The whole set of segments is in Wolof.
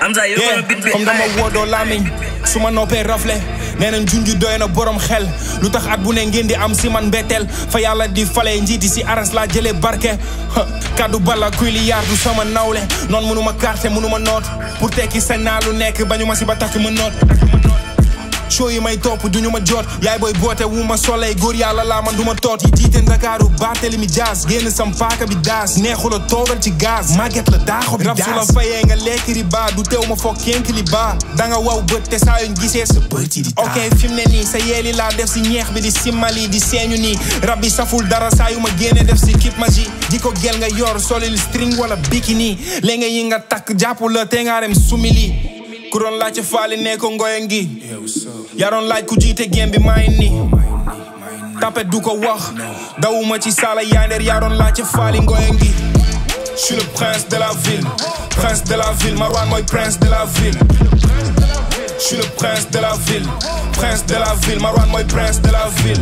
Amza yow yeah la bit bi comme dama woodoo lamiñ su ma noppee rafle nee nañ junju doy na borom xel lu tax at bu ne ngeen di am si man mbetteel fa yàlla di fale njiiti si aras laa jëlee barke ha, kaddu bala kuy li yaar du sama nawle noon mënuma carte mënuma noot pour tekki sañ naa lu nekk bañu ma si ba takk ma noot show yi may topp duñu ma jot yaay booy boote wu ma soleil góor yàlla laa man du ma toot yi jiite ndakaaru Barthélemy Dias génn sam paaka bi daas neexula toogal ci gaz màgget la daaxo bi daas rab su la fayee nga lekk riba du teew ma foog kenk li baa danga waw bët te saa yuñ gisee sa bët yi di taa ok fi mu ne nii sa yeeli laa def si ñeex bi di simmali di seeñu nii rab bi saful dara saa yu ma génne def si kip magie di ko gel nga yor solil string wala bikini léegi yi nga takk jàpp la te nga dem sumili ku doon laaj ca faali ne ko ngoye ngi yaa doon laaj ku jiite gém bi maa ngi nii tapet du ko wax dawuma ci saala yandeer yaa doon laaj ca faali ngoye ngi je suis le prince de la ville prince de la ville Marwan mooy prince de la ville je suis le prince de la ville prince de la ville Marwan mooy prince de la ville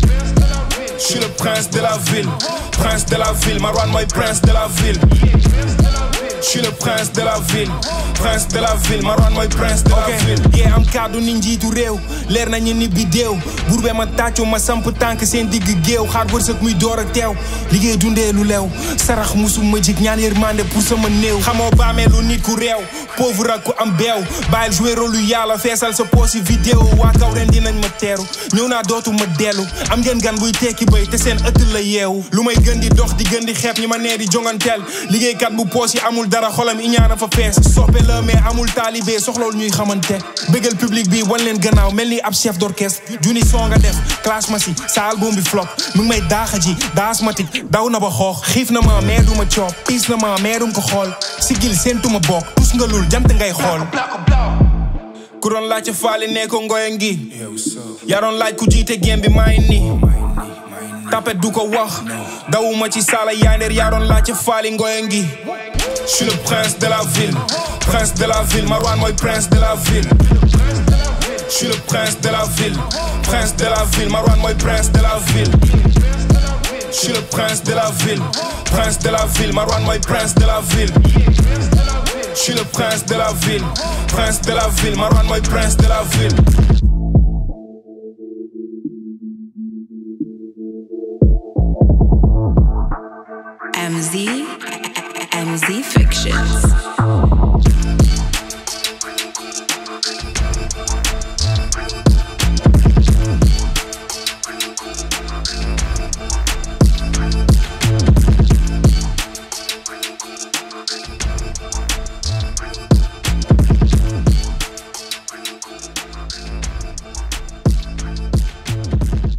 je suis le prince de la ville prince de la ville Marwan mooy prince de la ville je suis le prince de la ville prince de la ville Marwan mooy prince de la ville yee am kàddu ni njiitu réew leer nañu ni bi déew buur be ma tàccu ma samp tànk seen digg géew xaar wërsëg muy door ak teew liggéey dundee lu leew sarax musu ma jig ñaan yërmande pour sama néew xamoo baamee lu nit ku réew pauvre ak ku am beew bàyyil jouer rôle lu yàlla feesal sa poosi vidéo waa kaw ren dinañ ma teeru ñëw naa dootu ma dellu am ngeen gan buy tekki bay te seen ëtt la yeewu lu may gën di dox di gën di xeeb ñi ma nee di jonganteel liggéeykat bu poos yi amul dara xolam iñaana fa fees soppe la mais amul taalibe soxlawul ñuy xamante bëggal public bi wan leen gannaaw mel ni ab chef d'orchestre juni soo nga def clash ma si sa album bi flop mu ngi may daaxa ji daasmatique daw na ba xoox xiif na ma mais du ma coob piis na ma mais dum ko xool sigil seentuma bokk tus nga lul jant ngay xool ku doon laaj ca faali ne ko ngoye ngi yaa doon laaj ku jiite gém bi maa ngi nii tapet du ko wax dawuma ci saala yandeer yaa doon laaj ca faali ngoye ngi je suis le prince de la ville prince de la ville Marwan mooy prince de la ville je suis le prince de la ville prince de la ville Marwan mooy prince de la ville je suis le prince de la ville prince de la ville Marwan mooy prince de la ville je suis le prince de la ville prince de la ville Marwan mooy prince de la ville MZ, MZ Fictions.